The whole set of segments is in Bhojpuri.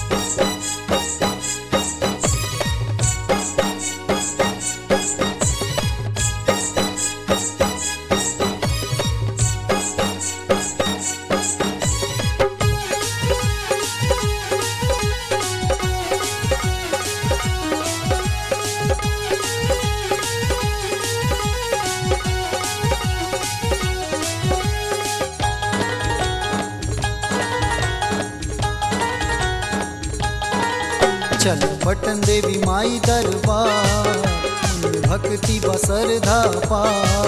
चल पटन देवी माई दरबार मन भक्ति बसर धापा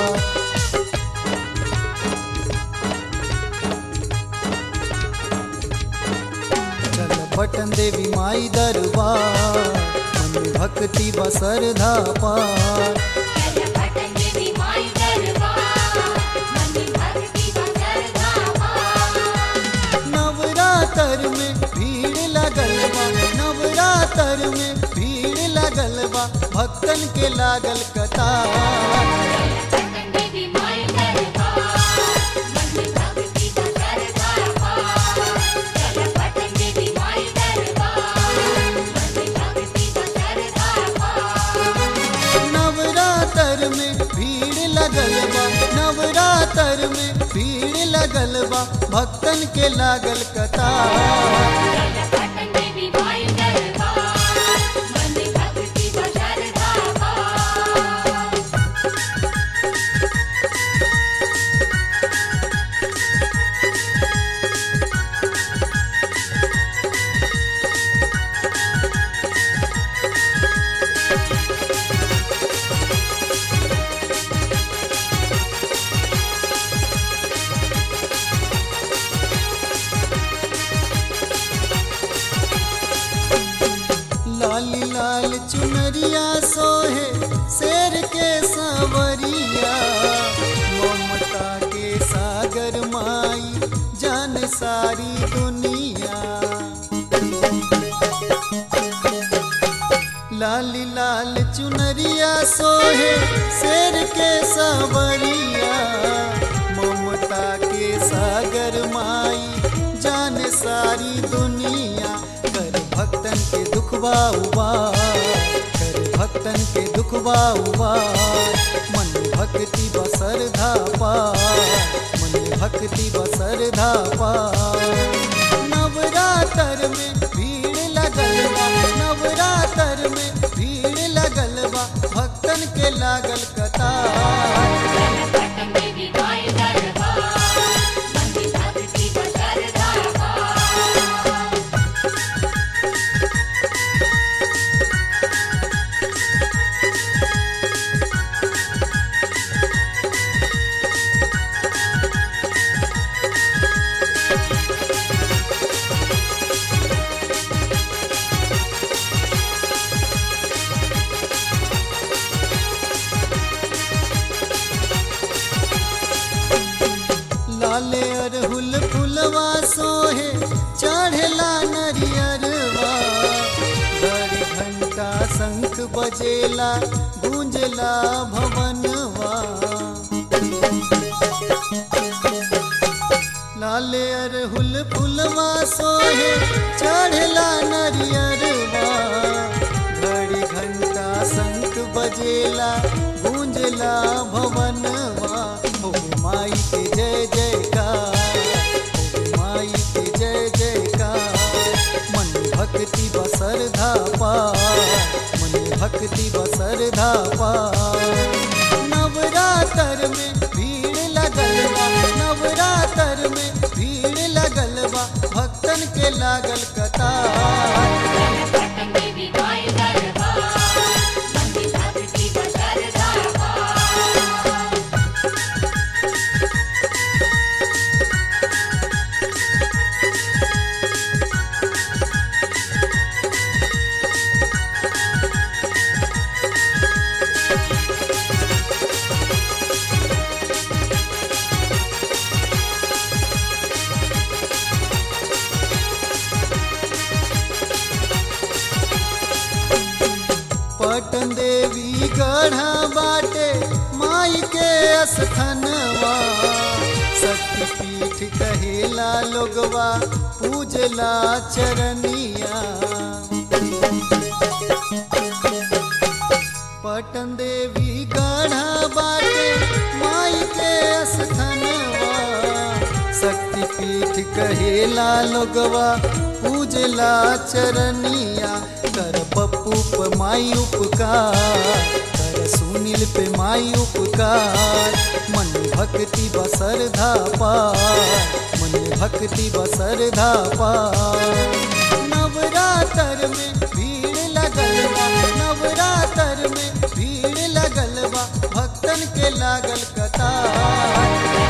चल पटन देवी माई दरबार मन भक्ति बसर धापा चल पटन देवी माई दरबार मनी भक्ति बसर धामा नवरात्र में भीड़ लगल बा नवरात्र में भीड़ लगल बा भक्तन के लागल कतार पटन देवी माई दरबार मनी भक्ति बसर धामा चल पटन देवी माई दरबार मनी भक्ति बसर धामा नवरात्र में भीड़ लगल बा नवरात्र में भीड़ लगल बा भक्तन के लागल कतार पटन देवी माई दरबार मनी भक्ति बसर धामा लाली लाल चुनरिया सोहे शेर के सांवरिया ममता के सागर माई जान सारी दुनिया लाली लाल चुनरिया सोहे शेर के सांवरिया ममता के सागर माई जान सारी दुनिया कर भक्तन के दुखवा उबार कर भक्तन के दुखवा उबार मन भक्ति बसर धापा मन भक्ति बसर धापा नवरात्र में भीड़ लगल बा नवरात्र में भीड़ लगल बा भक्तन के लागल कतार पटन देवी माई दरबार मनी भक्ति बसर धामा लाले अरहुल फुलवा सोहे चढ़ला नरियरवा घड़ी घंटा शंख बजेला गूंजला भवनवा लाले अरहुल फुलवा सोहे चढ़ला नरियरवा घड़ी घंटा शंख बजेला गूंजला भवनवा हो माई के जय जयकार हो माई के जय जयकार मन भक्ति बसर धापा मन भक्ति बसर धापा नवरात्र में भीड़ लगल बा नवरात्र में भीड़ लगल बा भक्तन के लागल कतार पटन देवी माई दरबार मनी भक्ति बसर धामा पटन देवी गढ़ा बाटे माई के अस्थनवा शक्तिपीठ कहेला लोगवा पूजला चरनिया पीठ कहेला लोगवा पूजला चरनिया कर पप्पू पे माई उपकार कर सुनील पे माई उपकार मन भक्ति बसर पार मन भक्ति बसर पार नवरात्र में भीड़ लगल बा नवरात्र में भीड़ लगल बा भक्तन के लागल कतार